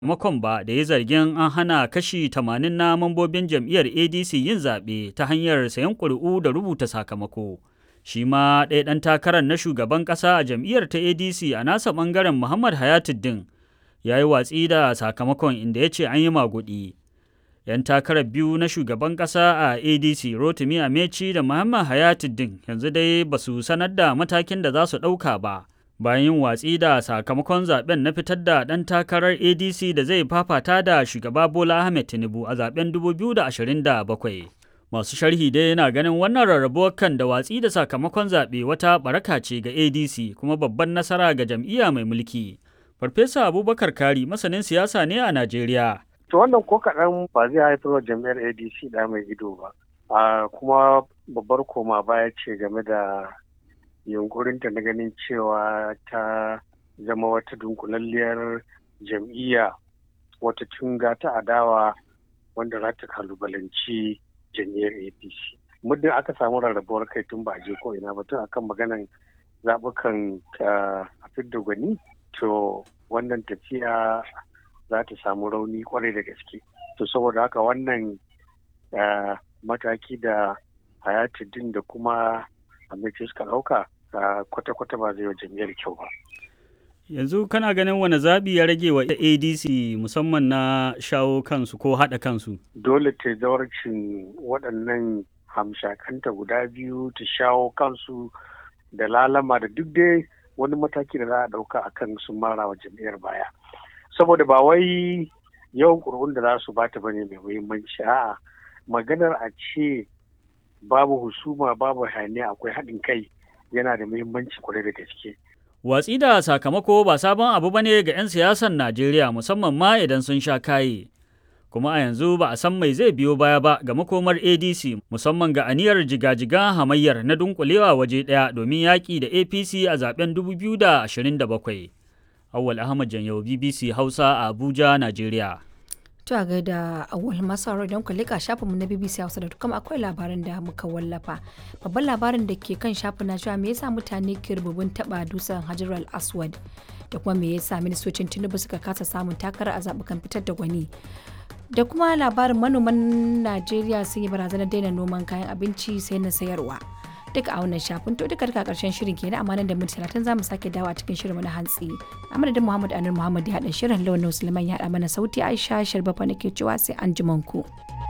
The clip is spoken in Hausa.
makon ba da ya zargin an hana kashi 80 na mambobin jam'iyyar adc yin zaɓe ta hanyar sayan ƙuri'u da rubuta sakamako shi ma ɗaya ɗan takarar na shugaban ƙasa a jam'iyyar ta adc a nasa ɓangaren muhammad hayatuddin ya yi watsi da sakamakon inda ya ce an yi maguɗi 'yan takarar biyu na shugaban ƙasa a adc rotimi ameci da muhammad hayatuddin yanzu dai ba su sanar da matakin da za su ɗauka ba bayan yin watsi da sakamakon zaben na fitar da ɗan takarar adc da zai fafata da shugaba bola ahmed tinubu a zaben 2027 masu sharhi dai yana ganin wannan rarrabuwar kan da watsi da sakamakon zaɓe wata baraka ce ga adc kuma babban nasara ga jam'iyya mai mulki farfesa abubakar kari masanin siyasa ne a najeriya to wannan ko kaɗan ba zai haifar wa jam'iyyar adc da mai ido ba kuma babbar koma baya ce game da yunkurinta na ganin cewa ta zama wata dunkulalliyar jam'iyya wata tunga ta adawa wanda za ta kalubalanci jam'iyyar apc muddin aka samu rarrabuwar kai tun ba a je ko ina ba tun akan maganan zaɓukan a fidda gwani to wannan tafiya za ta samu rauni kwarai da gaske to saboda haka wannan mataki da hayatuddin da kuma amince suka ɗauka kwata-kwata ba zai wa jam'iyyar kyau ba. Yanzu kana ganin wani zaɓi ya rage wa ADC musamman na shawo kansu ko haɗa kansu? Dole ta zawarcin waɗannan hamshakanta guda biyu ta shawo kansu da lalama da duk dai wani mataki da za a ɗauka a kan sun mara wa jam'iyyar baya. Saboda ba wai yawan ƙuri'un da za su bata bane mai muhimmanci a'a maganar a ce babu husuma babu hayaniya akwai haɗin kai yana da muhimmanci kwarai da gaske. Watsi da sakamako ba sabon abu ba ne ga 'yan siyasar Najeriya musamman ma idan sun sha kaye. Kuma a yanzu ba a san mai zai biyo baya ba ga makomar ADC musamman ga aniyar jigajigan hamayyar na dunkulewa waje ɗaya domin yaƙi da APC a zaben 2027. Awwal Ahmad Janyau BBC Hausa a Abuja, Najeriya. To a gaida awal masu don ku lika shafinmu na BBC Hausa da kuma akwai labaran da muka wallafa. Babban labarin da ke kan shafin na cewa me yasa mutane ke rububin taba dusan Hajar al-Aswad da kuma me yasa ministocin Tinubu suka kasa samun takara a zaɓukan fitar da gwani. Da kuma labarin manoman Najeriya sun yi barazanar daina noman kayan abinci sai na sayarwa. duka a wannan shafin to duka duka karshen shirin kenan amma nan da minti talatin za mu sake dawo a cikin shirin na hantsi a madadin muhammad anur muhammad ya haɗa shirin launin suleiman ya haɗa mana sauti aisha sharbafa nake cewa sai an ku.